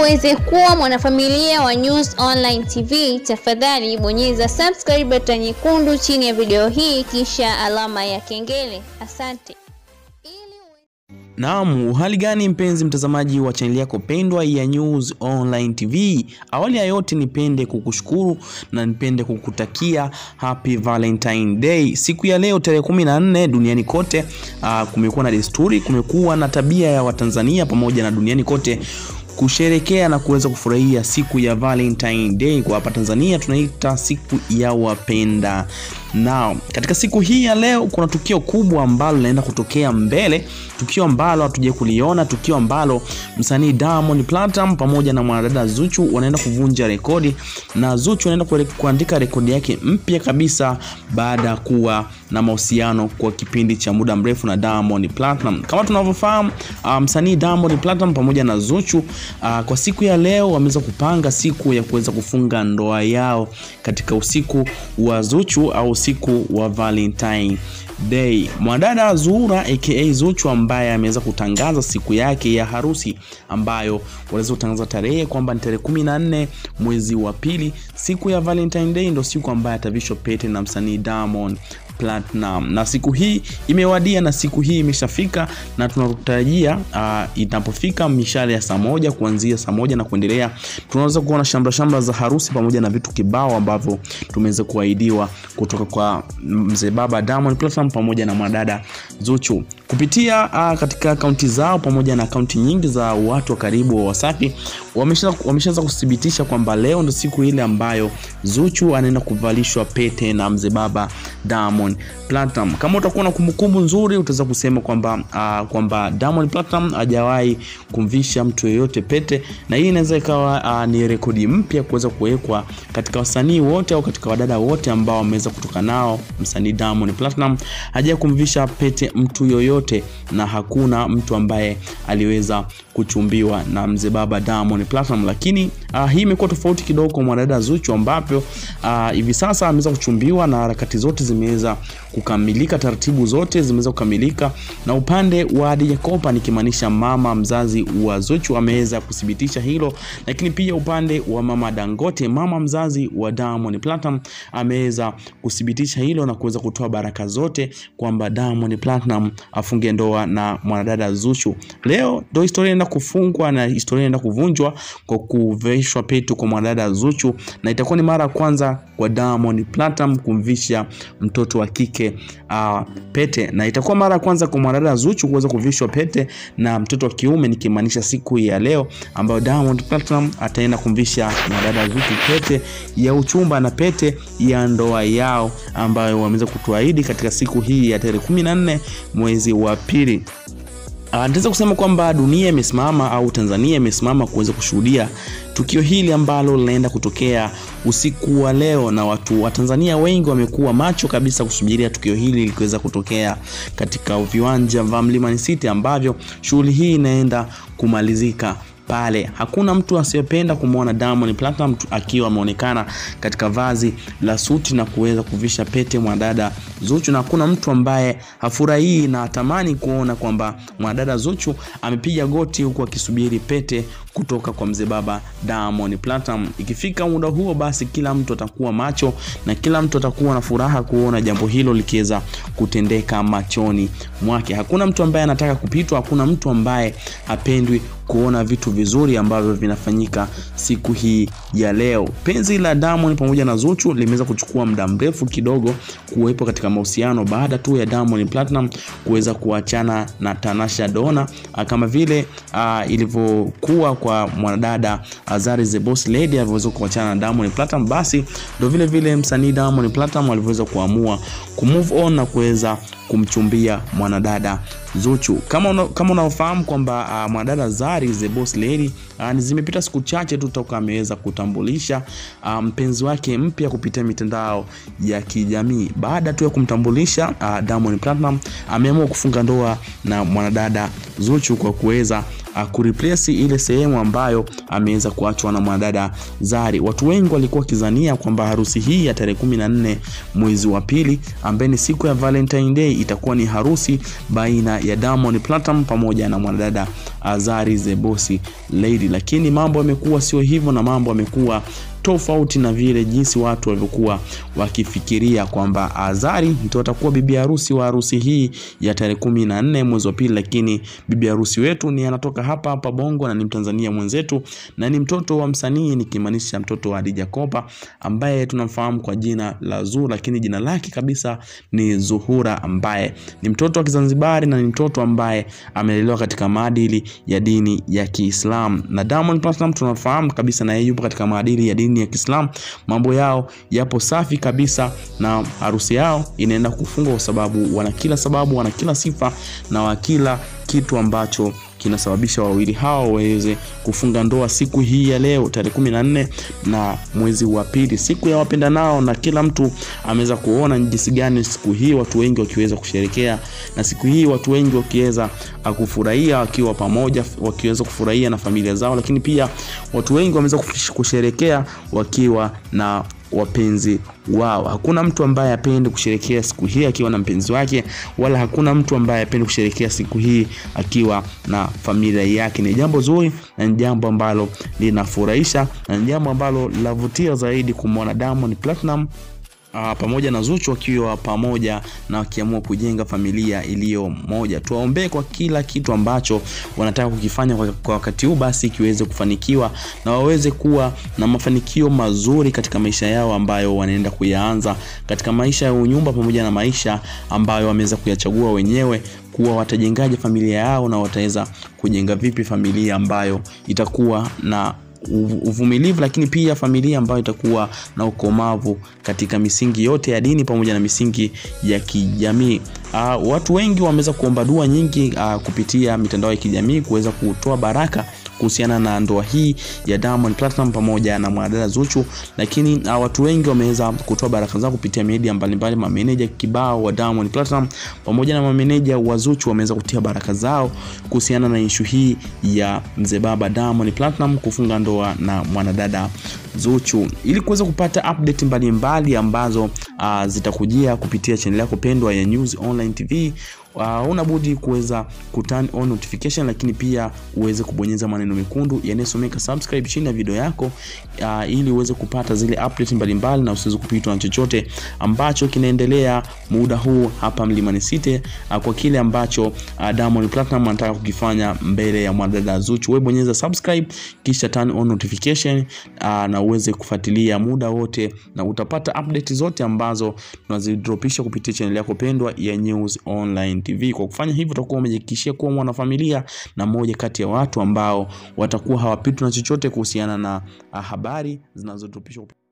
uweze kuwa mwanafamilia wa News Online TV, tafadhali bonyeza subscribe button nyekundu chini ya video hii kisha alama ya kengele. Asante. Naam, hali gani mpenzi mtazamaji wa chaneli yako pendwa ya News Online TV. Awali ya yote nipende kukushukuru na nipende kukutakia Happy Valentine Day. Siku ya leo tarehe 14 duniani kote, uh, kumekuwa na desturi, kumekuwa na tabia ya Watanzania pamoja na duniani kote kusherekea na kuweza kufurahia siku ya Valentine Day. Kwa hapa Tanzania tunaita siku ya wapenda nao. Katika siku hii ya leo kuna tukio kubwa ambalo linaenda kutokea mbele, tukio ambalo hatuje kuliona, tukio ambalo msanii Diamond Platinum pamoja na mwanadada Zuchu wanaenda kuvunja rekodi, na Zuchu anaenda kuandika rekodi yake mpya kabisa baada ya kuwa na mahusiano kwa kipindi cha muda mrefu na Diamond Platinum. Kama tunavyofahamu, uh, msanii Diamond Platinum pamoja na Zuchu uh, kwa siku ya leo wameweza kupanga siku ya kuweza kufunga ndoa yao katika usiku wa Zuchu au usiku wa Valentine Day. Mwanadada Zuhura aka Zuchu ambaye ameweza kutangaza siku yake ya harusi ambayo waliweza kutangaza tarehe kwamba ni tarehe 14 mwezi wa pili, siku ya Valentine Day ndio siku ambayo atavishwa pete na msanii Diamond Platinum. Na siku hii imewadia na siku hii imeshafika na tunatarajia uh, inapofika mishale ya saa moja kuanzia saa moja na kuendelea, tunaweza kuona shamra shamra za harusi pamoja na vitu kibao ambavyo tumeweza kuahidiwa kutoka kwa mzee baba Diamond Platinum pamoja na mwanadada Zuchu kupitia uh, katika akaunti zao pamoja na akaunti nyingi za watu wa karibu wa Wasafi wameshaanza kuthibitisha kwamba leo ndo siku ile ambayo Zuchu anaenda kuvalishwa pete na mzee baba Diamond Platinum. Kama utakuwa na kumbukumbu nzuri, utaweza kusema kwamba uh, kwamba Diamond Platinum hajawahi kumvisha mtu yeyote pete, na hii inaweza ikawa uh, ni rekodi mpya kuweza kuwekwa katika wasanii wote au katika wadada wote ambao wameweza kutoka nao. Msanii Diamond Platinum hajawahi kumvisha pete mtu yoyote, na hakuna mtu ambaye aliweza kuchumbiwa na mzee baba Diamond Platinum, lakini uh, hii imekuwa tofauti kidogo kwa mwanadada Zuchu ambapo uh, hivi sasa ameweza kuchumbiwa na harakati zote zimeweza kukamilika, taratibu zote zimeweza kukamilika, na upande wa Hadija Kopa nikimaanisha mama mzazi wa Zuchu ameweza kuthibitisha hilo, lakini pia upande wa mama Dangote, mama mzazi wa Diamond Platinum ameweza kuthibitisha hilo na kuweza kutoa baraka zote kwamba Diamond Platinum afunge ndoa na mwanadada Zuchu. Leo ndio historia inaenda kufungwa na historia inaenda kuvunjwa kwa kuvishwa pete kwa mwanadada Zuchu, na itakuwa ni mara ya kwanza kwa Diamond Platinum kumvisha mtoto wa kike uh, pete, na itakuwa mara ya kwanza kwa mwanadada Zuchu kuweza kuvishwa pete na mtoto wa kiume, nikimaanisha siku ya leo ambayo Diamond Platinum ataenda kumvisha mwanadada Zuchu pete ya uchumba na pete ya ndoa yao ambayo wameweza kutuahidi katika siku hii ya tarehe 14 mwezi wa pili. Uh, nitaweza kusema kwamba dunia imesimama au Tanzania imesimama kuweza kushuhudia tukio hili ambalo linaenda kutokea usiku wa leo, na watu wa Tanzania wengi wamekuwa macho kabisa kusubiria tukio hili likiweza kutokea katika viwanja vya Mlimani City ambavyo shughuli hii inaenda kumalizika pale. Hakuna mtu asiyependa kumwona Diamond Platinum akiwa ameonekana katika vazi la suti na kuweza kuvisha pete mwanadada Zuchu, na hakuna mtu ambaye hafurahii na atamani kuona kwamba mwanadada Zuchu amepiga goti huku akisubiri pete kutoka kwa mzee baba Diamond Platinum. Ikifika muda huo, basi kila mtu atakuwa macho na kila mtu atakuwa na furaha kuona jambo hilo likiweza kutendeka machoni mwake. Hakuna mtu ambaye anataka kupitwa, hakuna mtu ambaye hapendwi kuona vitu vizuri ambavyo vinafanyika siku hii ya leo. Penzi la Diamond pamoja na Zuchu limeweza kuchukua muda mrefu kidogo kuwepo katika mahusiano baada tu ya Diamond Platinum kuweza kuachana na Tanasha Donna, kama vile uh, ilivyokuwa kwa mwanadada Azari the Boss Lady alivyoweza kuachana na Diamond Platinum, basi ndio vile vile msanii Diamond Platinum alivyoweza kuamua kumove on na kuweza kumchumbia mwanadada Zuchu. Kama una, kama unaofahamu kwamba uh, mwanadada Zari the Boss Lady uh, zimepita siku chache tu toka ameweza kutambulisha uh, mpenzi wake mpya kupitia mitandao ya kijamii. Baada tu ya kumtambulisha uh, Diamond Platinum ameamua kufunga ndoa na mwanadada Zuchu kwa kuweza uh, kureplace ile sehemu ambayo ameweza kuachwa na mwanadada Zari. Watu wengi walikuwa wakizania kwamba harusi hii ya tarehe kumi na nne mwezi wa pili ambaye ni siku ya Valentine Day itakuwa ni harusi baina ya Diamond Platinum pamoja na mwanadada Zari the Boss Lady, lakini mambo yamekuwa sio hivyo na mambo yamekuwa tofauti na vile jinsi watu walivyokuwa wakifikiria kwamba Azari ndio atakuwa bibi harusi wa harusi hii ya tarehe kumi na nne mwezi wa pili, lakini bibi harusi wetu ni anatoka hapa hapa Bongo na ni Mtanzania mwenzetu na ni mtoto wa msanii, nikimaanisha mtoto wa Hadija Kopa ambaye tunamfahamu kwa jina la Zuu, lakini jina lake kabisa ni Zuhura, ambaye ni mtoto wa Kizanzibari na ni mtoto ambaye amelelewa katika maadili ya dini ya Kiislamu. Na Diamond Platnumz tunafahamu kabisa na yeye yupo katika maadili ya dini ya Kiislamu. Mambo yao yapo safi kabisa, na harusi yao inaenda kufungwa kwa sababu wana kila sababu, wana kila sifa na wa kila kitu ambacho kinasababisha wawili hao waweze kufunga ndoa siku hii ya leo tarehe kumi na nne na mwezi wa pili, siku ya wapenda nao, na kila mtu ameweza kuona jinsi gani siku hii watu wengi wakiweza kusherekea, na siku hii watu wengi wakiweza kufurahia wakiwa pamoja, wakiweza kufurahia na familia zao, lakini pia watu wengi wameweza kusherekea wakiwa na wapenzi wao. Hakuna mtu ambaye apendi kusherekea siku hii akiwa na mpenzi wake, wala hakuna mtu ambaye apendi kusherekea siku hii akiwa na familia yake. Ni jambo zuri na ni jambo ambalo linafurahisha na ni jambo ambalo linavutia zaidi kumwona Diamond Platinum Uh, pamoja na Zuchu wakiwa pamoja na wakiamua kujenga familia iliyo moja. Tuwaombee kwa kila kitu ambacho wanataka kukifanya kwa, kwa wakati huu basi kiweze kufanikiwa na waweze kuwa na mafanikio mazuri katika maisha yao ambayo wanaenda kuyaanza katika maisha ya unyumba pamoja na maisha ambayo wameweza kuyachagua wenyewe kuwa watajengaje familia yao na wataweza kujenga vipi familia ambayo itakuwa na uvumilivu lakini pia familia ambayo itakuwa na ukomavu katika misingi yote ya dini pamoja na misingi ya kijamii. Uh, watu wengi wameweza kuomba dua nyingi uh, kupitia mitandao ya kijamii kuweza kutoa baraka kuhusiana na ndoa hii ya Diamond Platinum pamoja na mwanadada Zuchu, lakini uh, watu wengi wameweza kutoa baraka zao kupitia media mbalimbali. Mameneja kibao wa Diamond Platinum pamoja na mameneja wa Zuchu wameweza kutia baraka zao kuhusiana na ishu hii ya mzee baba Diamond Platinum kufunga ndoa na mwanadada Zuchu. Ili kuweza kupata update mbalimbali mbali ambazo uh, zitakujia kupitia channel yako pendwa ya News Online TV Uh, unabudi kuweza kuturn on notification, lakini pia uweze kubonyeza maneno mekundu yanayosomeka subscribe chini ya video yako uh, ili uweze kupata zile update mbalimbali na usiweze kupitwa na chochote ambacho kinaendelea muda huu hapa Mlimani City uh, kwa kile ambacho uh, Diamond Platinum anataka kukifanya mbele ya mwanadada Zuchu. Wewe bonyeza subscribe kisha turn on notification uh, na uweze kufuatilia muda wote na utapata update zote ambazo tunazidropisha kupitia channel yako pendwa ya News Online TV. Kwa kufanya hivyo utakuwa umejihakikishia kuwa mwanafamilia na mmoja kati ya watu ambao watakuwa hawapitwi na chochote kuhusiana na habari zinazotupishwa